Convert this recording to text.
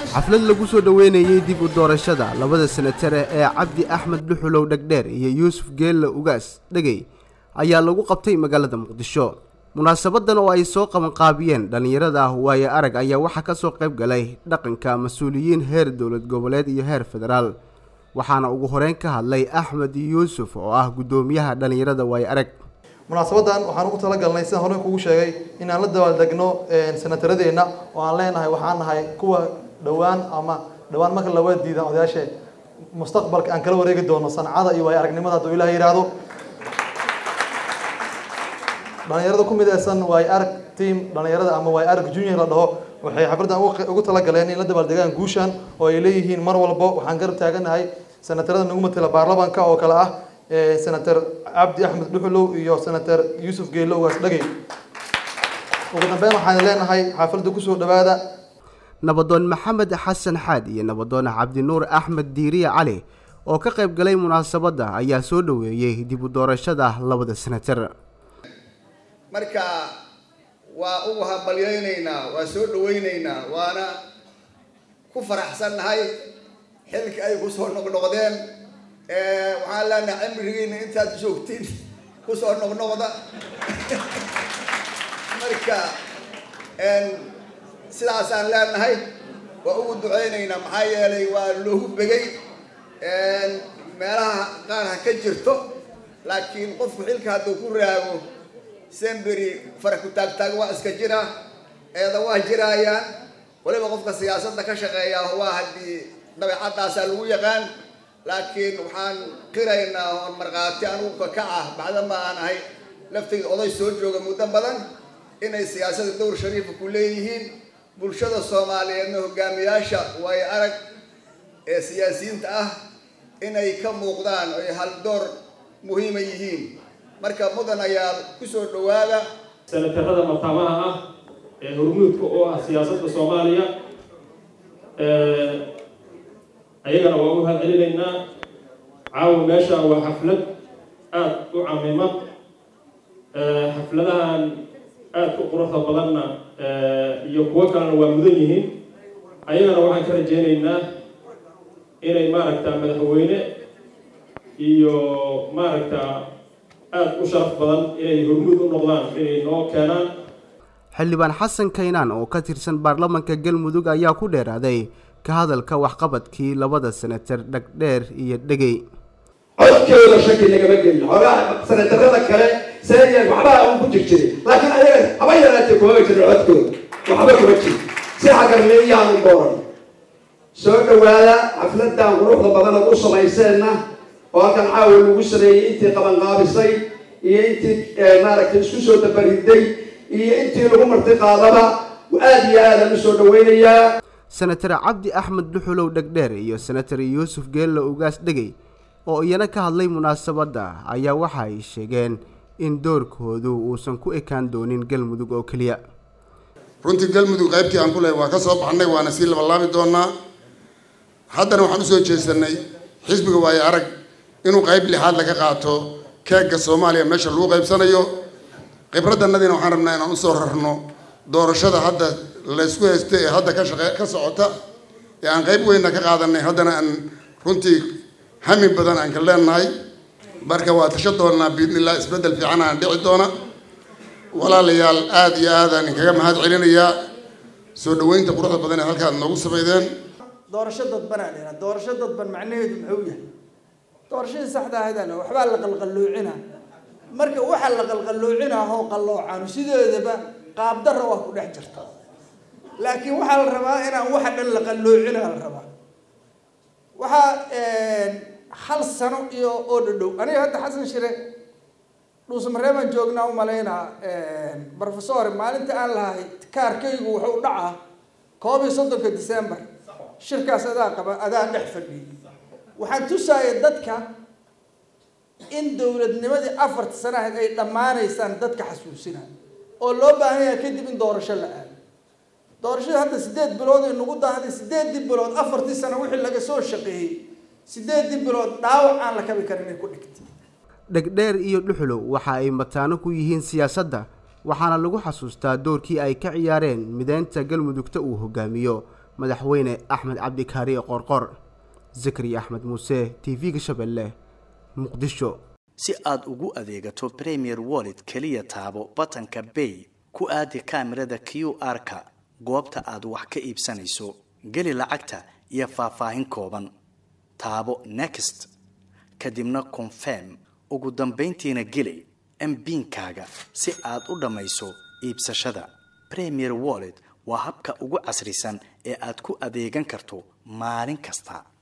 xaflad lagu soo dhoweynayey dib u doorashada labada senatare ee cabdi axmed dhuxulow dhegdheer iyo yuusuf geelle ugaas dhegey ayaa lagu qabtay magaalada muqdisho munaasabadan oo ay soo qabanqaabiyeen dhallinyarada ah waaye arag ayaa waxaa ka soo qayb galay dhaqanka mas-uuliyiin heer dowlad goboleed iyo heer federaal waxaana ugu horeyn ka hadlay axmed yuusuf oo ah guddoomiyaha dhallinyarada waaye arag munaasabadan waxaan ugu talagalnay sidaan hore kugu sheegay inaan la dabaaldegno senataradeenna oo aan leenahay waxaan nahay kuwa dhowaan ama dhowaan marka lawa diida odayaashe mustaqbalka aan kala wareegi doono sancada iyo waayo aragnimada hadduu ilaah yidhaahdo dhalinyarada ku midaysan waayo arag team dhalinyarada ama waayo arag junior la dhaho waxay xafladdan ugu talagaleen in la dabaaldegaan guushan oo ay leeyihiin mar walbo waxaan garab taaganahay senatarada nagu matala baarlamanka oo kale ah senator cabdi axmed dhuxulow iyo senator yuusuf geelle ugaas dhagey ugu dambeyn waxaan leenahay xaafladda kusoo dhawaada nabadoon maxamed xasan xaad iyo nabadoon cabdinuur axmed diiriye cali oo ka qayb galay munaasabadda ayaa soo dhoweeyey dib u doorashada labada senatar marka waa ugu hambalyaynaynaa waa soo dhawaynaynaa waana ku faraxsannahay xilka ay kusoo noqnoqdeen waxaan leenahay cimrigiina intaad joogtiin kusoo noqnoqda marka sidaasaan leenahay waa ugu duceynaynaa maxaa yeelay waa loogu begay meelaha qaar ha ka jirto laakiin qofku xilka hadduu ku raago semberi fara ku taagtaag waa iska jira eeda waa jiraayaan waliba qofka siyaasadda ka shaqeeya waa haddii dabeecadaasaa lagu yaqaan laakiin waxaan qiraynaa oon markhaati anugu kakac ah bacdama aan ahay laftayda oday soo jooga muddo badan inay siyaasada dowr shariifa ku leeyihiin bulshada soomaaliyeedna hogaamiyaasha waayo arag ee siyaasiyiinta ah inay ka muuqdaan oy haldoor muhiima yihiin marka mudan ayaa kusoo dhawaada senatarada mataamaha ah ee hormuudka oo ah siyaasadda soomaaliya ayagana waa u hadcelinaynaa caawa meesha waa xaflad aada u camiman xafladahan aada u quruxda badanna iyo kuwo kalena waa mudan yihiin ayagana waxaan ka rajeynaynaa inay maaragta madaxweyne iyo maaragta aada u sharaf badan inay hormuud u noqdaan inay noo keenaan xildhibaan xasan kaynaan oo ka tirsan baarlamanka galmudug ayaa ku dheeraaday ka hadalka waxqabadkii labada senatar dhagdheer iyo dhegey codkooda shaki nagama gelin xoogaa senatarada kale seeyan waxbaa un ku jir jiray laakiin ayaga haba yaraatee kumama jirin codkooda waxba kuma jir si xagarmeeyaanu dooran soo dhawaada xafladan quruxda badanaad u samayseenna oo halkan caawa lagu sameeyey intii qabanqaabisay iyo intii maaragtay isku soo dabariday iyo intii lagu marti qaadaba aada iyo aadaan usoo dhaweynayaa senatar cabdi axmed dhuxulow dhegdheer iyo senatar yuusuf geelle ugaas dhegey oo iyana ka hadlay munaasabadda ayaa waxa ay sheegeen in doorkoodu uusan ku ekaan doonin galmudug oo keliya runtii galmudug qaybtii aan ku lehay waa ka soo baxnay waana sii labalaabi doonaa haddana waxaan usoo jeesanay xisbiga waayo arag inuu qayb lixaad laga qaato keegga soomaaliya meesha lagu qaybsanayo khibraddanadiina waxaan rabnaa inaan usoo rarno doorashada hadda laysku haysta ee hadda ka shaqe ka socota ee aan qayb weynna ka qaadanay haddana aan runtii hami badan aan ka leenahay marka waa tasho doonaa biidnillah isbeddel fiican aan dhici doona walaalayaal aada iyo aadaan inkaga mahad celinayaa soo dhaweynta quruxda badan ee halkaad noogu sameydeen doorasho dadban aan dhina doorasho dadban macnaheedu muxuu yahay doorashadii saxda ahaydaan waxbaa la qalqalloocina marka waxa la qalqalloocina oo qalloocaanu sideedaba qaabdarra waa ku dhex jirta laakiin waxaa la rabaa inaan waxa dhan la qalloocina la rabaa waxaa hal sano iyo oo dhadhow aniga hadda xasan shire dhuusamareebaan joognaa u malaynaa professor maalinta aan lahay kaarkaygu wuxuu dhacaa koob iyo soddonka december shirkaas adaa qaba adaa dhex fadhiyay waxaan tusaaya dadka in dowladnimadii afarta sana ahayd ay dhammaanaysaan dadka xasuusina oo loo baahan yahay kadib in doorasho la aado doorashada hadda sideed bilood ay nagu daahday sideedii bilood afartii sano wixii laga soo shaqeeyey sideedii bilood dhaawac aan la kabi karin ay ku dhigtay dhegdheer iyo dhuxulow waxa ay mataano ku yihiin siyaasadda waxaana lagu xasuustaa doorkii ay ka ciyaareen mideynta galmudugta uu hogaamiyo madaxweyne axmed cabdi kaariye qoorqoor zakariya axmed muuse t v-ga shabeelle muqdisho si aad ugu adeegato premier wallet keliya taabo batanka bay ku aadi kaamirada q r-ka goobta aad wax ka iibsanayso geli lacagta iyo faahfaahin kooban taabo next kadibna confirm ugu dambayntiina geli mbiinkaaga si aad u dhammayso iibsashada premier wallet waa habka ugu casrisan ee aad ku adeegan karto maalin kasta